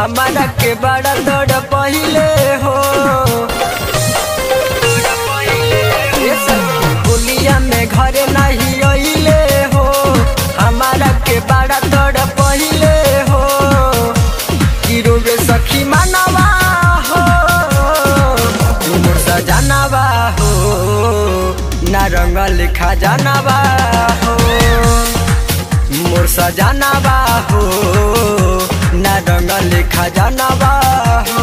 हमारा के बड़ा तोड़ पहिले हो ये सखी होलिया में घरे नहीं अइले हो हमारा के बड़ा तोड़ पहिले हो गिरोगे सखी मानवा हो मोर सजनवा हो नारंग लिखा जानवा हो मोर सजनवा हो नारंग लिखा जानवा हो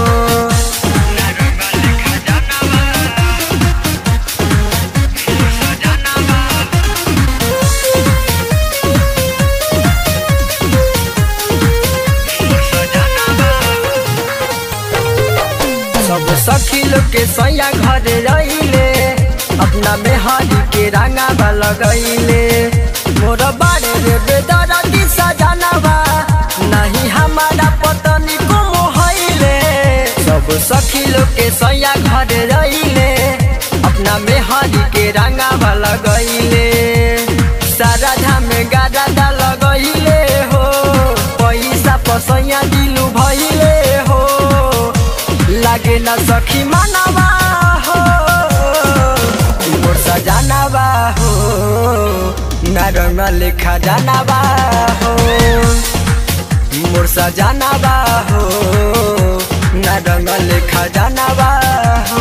सब सखी लोग के सैया घरे रहिले अपना मेहरी के रंगावा लगैले मोर बारे रे बेदरा दिशा जानवा नहीं हमारा पतनी को मोहैले सब सखी लोग के सैया घरे रहिले अपना मेहरी के रंगावा लगैले सारा धाम गारा लगैले हो पैसा पसैया दिलू भैले हो लागे न सखी मानवा हो मोर सजनवा हो नारंग लेखा जानवा हो मोर सजनवा हो नारंग लेखा जानवा हो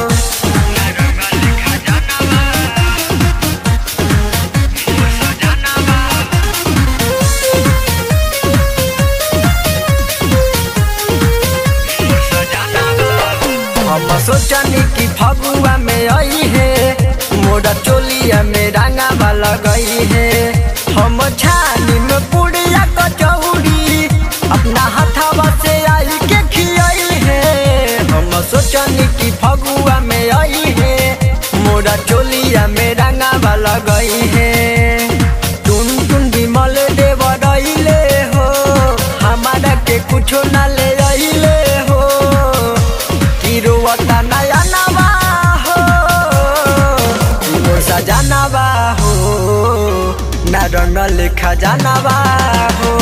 हम सोचनी कि फगुआ में आई है मोरा चोलिया में रंगावा लगई है हम छानी में पुड़िया कचौड़ी अपना हथावा से आई के खियाई है हम सोचनी कि फगुआ में आई है मोरा चोलिया में रंगावा लगई है टुन टुन विमल देव रहिले हो हमारा के कुछो ना ले अइले हो तिरुवता नया नवा हो मोर सजनवा हो नारंग लेखा जानवा हो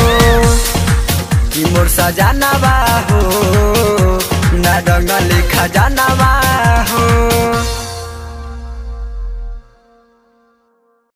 कि मोर सजनवा हो नारंग लेखा जानवा